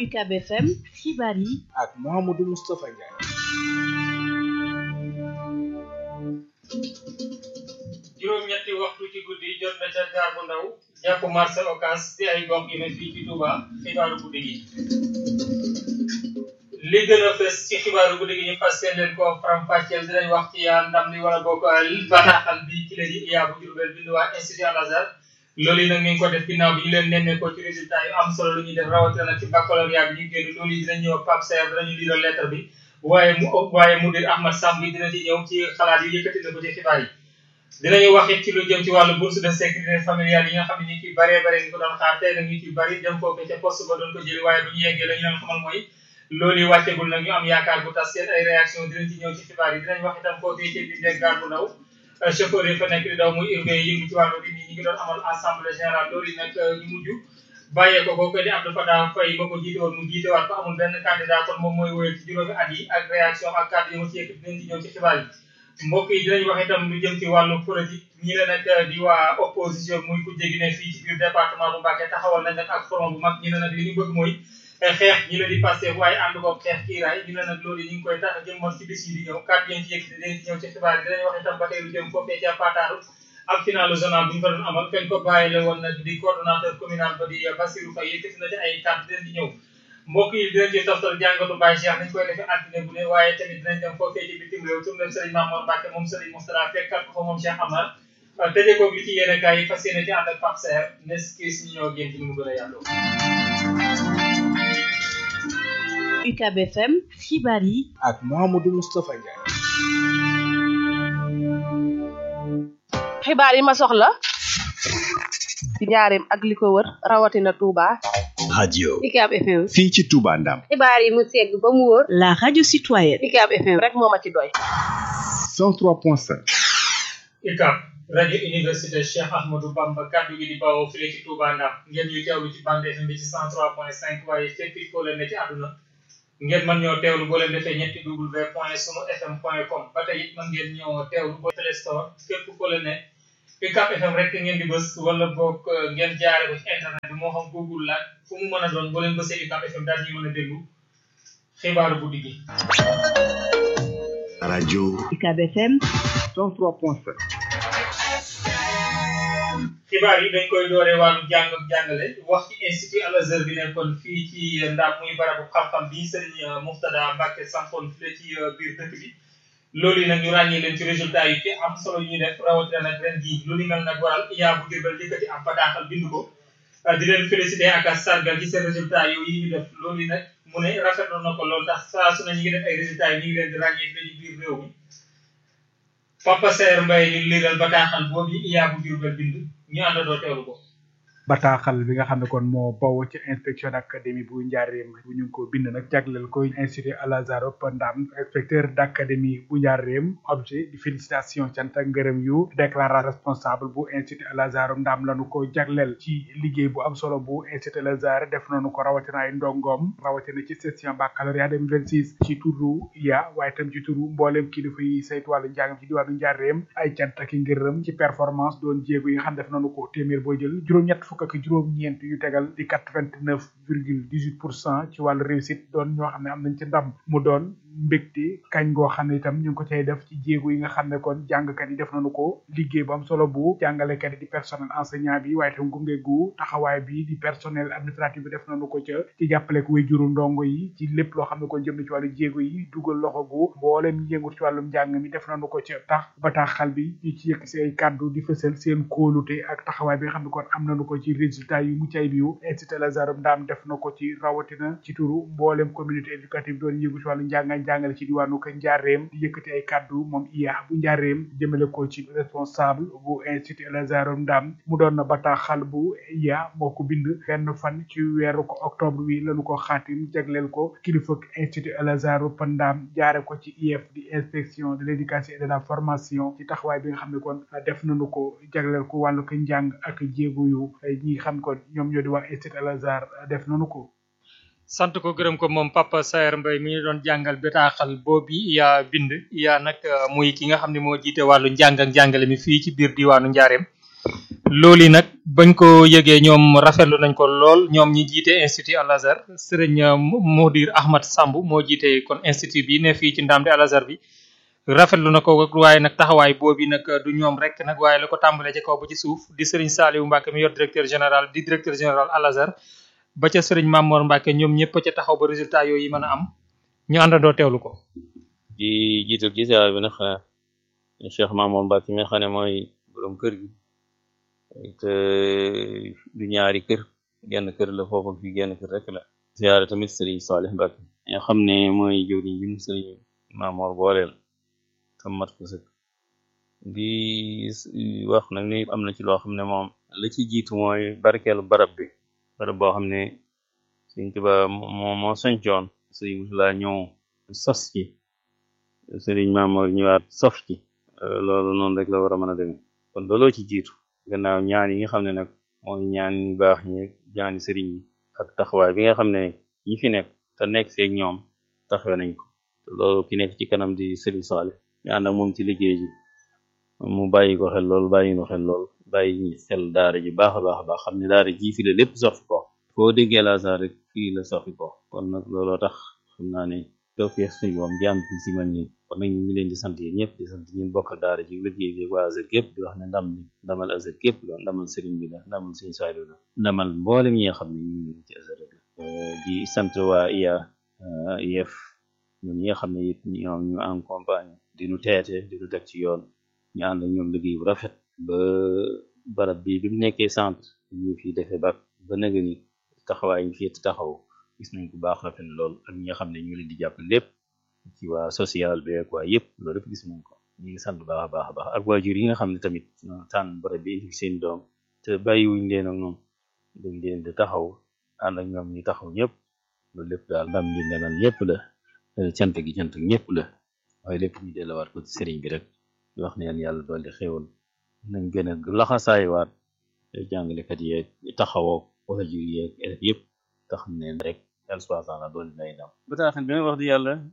UCAB FM xibaar yi ak Mouhamadou Moustapha Ndiaye. juróom-ñetti waxtu ci guddi jot na ca gaar bu ndaw jàpp marché Ocass di ay gox yu ne fii ci Touba xibaaru guddi gi. li gën a fës ci xibaaru guddi gi ñu fas seen leen ko faram-fàcceel dinañ wax ci yaa ndam li wala bokk bataaxal bi ci la di iyaa bu Jurbel bind waa institut Al Azhar loolu yi nag ñu ngi ko def ginnaaw bi ñu leen nemmee ko ci résultat yu am solo lu ñuy def rawatina nag ci baccalauréat bi ñu génn loolu yi dinañ ñëw Pape Serre dinañu liiral lettre bi waaye mu waaye mudir Ahmad Samb bi dina ci ñëw ci xalaat yu yëkkati na ko ci xibaar yi dinañu wax it ci lu jëm ci wàllu bourse de sécurité familiale yi nga xam ne ñu ci baree bare ñu ko doon xaar tey nag ñu ci bari dem foofu ca poste ba doon ko jëli waaye bu ñu yeggee la ñu leen xamal mooy loolu yi wàccegul nag ñu am yaakaar bu tas seen ay réaction dinañ ci ñëw ci xibaar yi dinañ wax itam foofee ci bi ndeg gaar bu ndaw chauffeur yi fa nekk di daw muy urbain yi yëngu ci wàllu bi ñi ngi doon amal assemblée générale loolu yi nag ñu mujj bàyyee ko ko di Abdou Fatah Faye ba ko jiite woon mu jiite waat ko amul benn candidat kon moom mooy wóyal ci juróomi at yi ak réaction ak kàddu yi mu ci yëkkati dinañ ci ñëw ci xibaar yi mbokk yi dinañ wax itam lu jëm ci wàllu politique ñi la nag di waa opposition muy ku jégi ne fii ci biir département bu Mbacké taxawal nañ nag ak front bu mag ñi ne nag li ñu bëgg mooy xeex ñi la di passé waaye ànd ko xeex kiiraay ñu ne nag loolu ñu ngi koy tax jëmmal ci bis yi di ñëw kàddu yi ci yëkkati dinañ ci ñëw ci xibaar yi dinañ wax itam ba tey lu jëm foofee ca Pataaru ak finalu zonal bu ñu fa doon amal kañ ko bàyyi la woon nag di coordonnateur communal ba di Bassirou Faye yëkkati na ci ay kàddu dinañ ci ñëw mbokk yi dinañ ci toftal jàngatu Baye Cheikh nañ koy defee altine bu ne waaye tamit dinañ dem foofee ci bitim réew tourné Serigne Mamour Mbacke moom Serigne Moustapha fekkat ko fa moom Cheikh Amar tëjee ko li ci yéene kaay yi fas yéene ci ànd ak Pape Serre nes kis ñu ñoo génn ci mu gën a yàlloo UCAB FM xibaar yi ak Mouhamadou Moustapha Ndiaye. xibaar yi ma soxla ci njaareem ak li ko wër rawatina Touba. radio UCAB FM. fii ci Touba Ndam. xibaar yi mu segg ba mu wóor. la radio citoyenne UCAB FM rek moo ma ci doy. 103.5. UCAB rajo université Cheikh Ahmadou Bamba kaddu gi di bawoo fii ci Touba Ndam ngeen ñuy teewlu ci bande FM bi ci 103.5 waaye fépp foo leen ne ci àdduna ngeen mën ñoo teewlu boo leen defee ñetti w point sunu fm point com ba tey it mën ngeen ñoo teewlu boo Play Store fépp foo leen ne UCAB FM rek ngeen di bës wala boog ngeen jaare ko ci internet bi moo xam Google la fu mu mën a doon boo leen bësee UCAB FM daal ñuy mën a déglu xibaaru guddi gi. rajo UCAB FM 103.5. xibaar yi dañ koy dooree wàllu jàng ak jàngale wax ci institut Al Azhar bi nekkoon fii ci Ndam muy barabu xam-xam bi Serigne Mouftada Mbacke sampoon fii ci biir dëkk bi loolu yi nag ñu ràññee leen ci résultat yi ci am solo ñuy def rawatina nag ren jii lu ni mel nag waral iyaa bu Jurbel yëkkati am bataaxal bind ko di leen félicité ak a sargal ci seen résultat yooyu yi ñu def loolu yi nag mu ne rafetlu na ko loolu tax saa su ne ñu ngi def ay résultats yi ñu ngi leen di ràññee fii ci biir réew mi Papa Saer Mbaye ñu liiral bataaxal boobu iyaa bu Jurbel bind ñu àndandoo teewlu ko. bataaxal bi nga xam ne kon moo bawoo ci inspection d'académie bu njaareem bu ñu ngi ko bind nag jagleel ko institut Al Azhar Ndam inspecteur d'académie bu njaareem objet di félicitation cant ak ngërëm yu déclaration responsable bu institut Al Azhar Ndam lañu ko jagleel ci liggéey bu am solo bu institut Al Azhar def nañu ko rawatina ay ndongoom rawatina ci session baccalauréat 2026 ci turu ya waaye tam ci turu mboolem kilifa yi saytu wàllu njàngam ci diwaanu njaareem ay cant ak ngërëm ci performance doon jéego yi nga xam def nañu ko téeméer boo jël juróom-ñett fukk ak juróom-ñeent yu tegal di quatre-vingt-neuf virgule dix-huit pour cent ci wàllu réussite doon ñoo xam ne am nañ ci ndam mu doon mbégte kañ goo xam ne itam ñu ngi ko cay def ci jéego yi nga xam ne kon jàngkat yi def nañu ko liggéey bu am solo bu jàngalekat yi di personnel enseignant bi waaye itam gunge gu taxawaay bi di personnel administratif bi def nañu ko ca ci jàppale ko way juru ndongo yi ci lépp loo xam ne kon jëm na ci wàllu jéego yi dugal loxo gu mboolem ñi yëngu ci wàllum njàng mi def nañu ko ca tax bataaxal bi ñu ci yëkk si ay kàddu di fësal seen kóolute ak taxawaay bi nga xam ne kon am nañu ko ci résultat yu mucc ayib yu institut Al Azhar Ndam def na ko ci rawatina ci turu mboolem communauté éducative doon yëngu ci wàllu njàng jàngale ci diwaanu ko njaareem di yëkkati ay kàddu moom iya bu njaareem jëmale ko ci responsable bu institut Al Azhar Ndam mu doon na bataaxal bu iya moo ko bind benn fan ci weeru ko octobre wi lañu ko xaatim jagleel ko kilifa institut Al Azhar Ndam jaare ko ci IEF di inspection de l'éducation et de la formation ci taxawaay bi nga xam ne kon def nañu ko jagleel ko wàllu ko njàng ak jéego yu ñi xam kon ñoom ñoo di waa institut Al Azhar def nañu ko sant ko gërëm ko moom Papa Saer Mbaye mi ñu doon jàngal bataaxal boobu yaa bind yaa nag muy ki nga xam ne moo jiite wàllu njàng ak njàngale mi fii ci biir diwaanu Njaareem loolu nag bañ ko yëgee ñoom rafetlu nañ ko lool ñoom ñi jiite institut Al Azhar sëriñ Modir Ahmad Samb moo jiite kon institut bi ne fii ci Ndamdi Al Azhar bi rafetlu na ko waaye nag taxawaay boobu nag du ñoom rek nag waaye la ko tàmbalee ci kaw ba ci suuf di sëriñ Saliou Mbacke mi yor directeur général di directeur général Al Azhar ba ca sëriñ Mamor Mbacke ñoom ñëpp ca taxaw ba résultat yooyu mën a am ñu àndandoo teewlu ko. di jiital ci ziar bi nag xanaa Cheikh Mamour Mbacke mi nga xam ne mooy borom kër gi te du ñaari kër genn kër la foofu fi genn kër rek la ziare tamit Serigne Salih Mbacke nga xam ne mooy jëwriñ bi mu Serigne Mamour booleel tam mat ko sëkk di wax nag ni am na ci loo xam ne moom la ci jiitu mooy barkeelu barab bi barab boo xam ne Serigne Touba moo moo sañcoon Serigne Mousala ñëw sos ci Serigne Mamour ñëwaat sof ci loolu noonu rek la war a mën a demee kon looloo ci jiitu gannaaw ñaan yi nga xam ne nag mooy ñaan ñu baax ñi ñaani sëriñ yi ak taxawaay bi nga xam ne ñi fi nekk te nekk seeg ñoom taxawe nañ ko te loolu ki nekk ci kanam di sëriñ Saale ñu ànd ak moom ci liggéey ji mu bàyyi ko xel lool bàyyi ko xel lool bàyyi xel daara ji baax a baax a baax xam ne daara ji fi la lépp sofi ko foo déggee Al Azhar rek fii la sofi ko kon nag looloo tax xam naa ne doo fi suñu moom jaam fi si man ñi kon nag ñu ngi leen di sant yéen ñëpp di sant ñun bokkal daara ji liggéey bi waa Azhar gépp di wax ne ndam ni ndamal Azhar gépp la ndamal sëriñ bi la ndamal suñu saaylu la ndamal mboolem ñi nga xam ne ñu ngi ci Azhar rek la di sant waa IA IEF ñoom ñi nga xam ne it ñoom ñu accompagne di nu teete di nu teg ci yoon ñu ànd ak ñoom liggéey bu rafet ba barab bi bi mu nekkee centre ñu fi defee ba ba nëga ni taxawaay ñu fi taxaw gis nañ ko baax rafet lool ak ñi nga xam ne ñu leen di jàpp lépp ci waa social bi ak waa yëpp loolu lépp gis nañ ko ñu ngi sant baax a baax a baax ak waajur yi nga xam ne tamit tànn barab bi indi seen doom te bàyyiwuñ leen ak ñoom dañ leen di taxaw ànd ak ñoom ñu taxaw ñëpp loolu lépp daal ndam li ndemal ñëpp la cant gi cant ñëpp la waaye lépp ñu delluwaat ko ci sëriñ bi rek di wax ne yàlla dolli xéwal nañ gën a laxasaayiwaat jàngalekat yeeg taxawoo waajur yeeg élèves yëpp te xam ne rek yàlla subhanahu wa taala doon nay ndam bataaxal bi may wax di yàlla